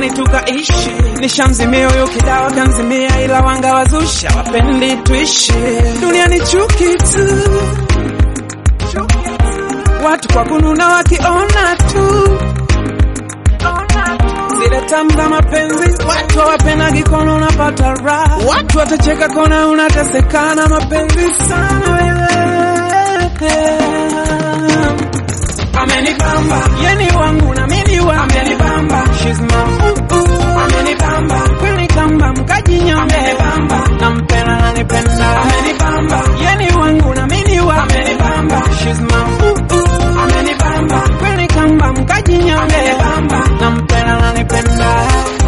duniani tukaishi. Nishamzimia huyo kidawa kanzimia, ila wanga wazusha wapendi tuishi duniani chuki tu, watu kwa kununa wakiona tu zile tamu za mapenzi, watu hawapendagi kona unapata raha, watu watacheka kona unateseka na mapenzi sana wewe. Amenibamba yeni wangu na mimi wangu, amenibamba she's my ooh ooh, amenibamba kweli kamba mkajinyambe, amenibamba nampenda nanipenda, amenibamba yeni wangu na mimi wangu, amenibamba she's my ooh ooh, amenibamba kweli kamba mkajinyambe, amenibamba nampenda nanipenda.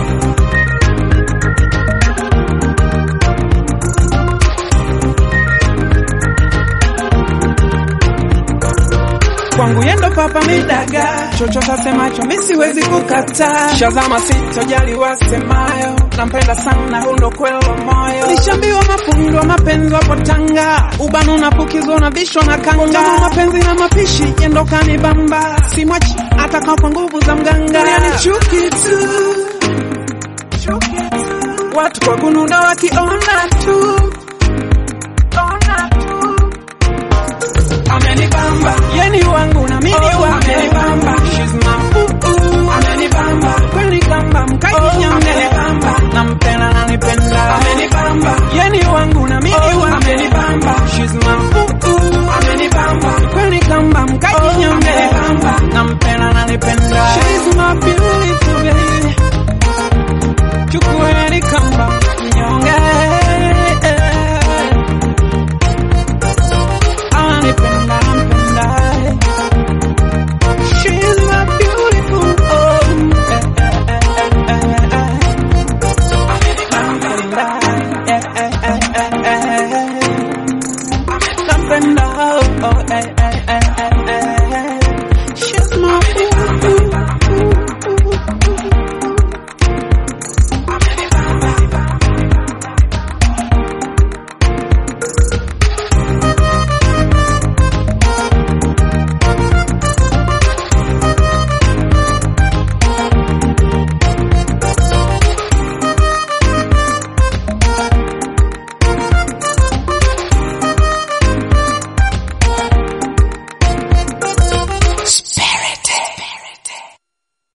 kwangu yendo papa midaga chochote asemacho mi siwezi kukata shazama sitojali wasemayo nampenda sana hundo kwelo moyo nishambiwa mafundo wa mapenzi wapo tanga ubanu unapukizwa na vishwa na kanga Utamu mapenzi na mapishi yendo kanibamba simwachi ataka kwa nguvu za mganga ni chuki tu watu kwa kununa wakiona tu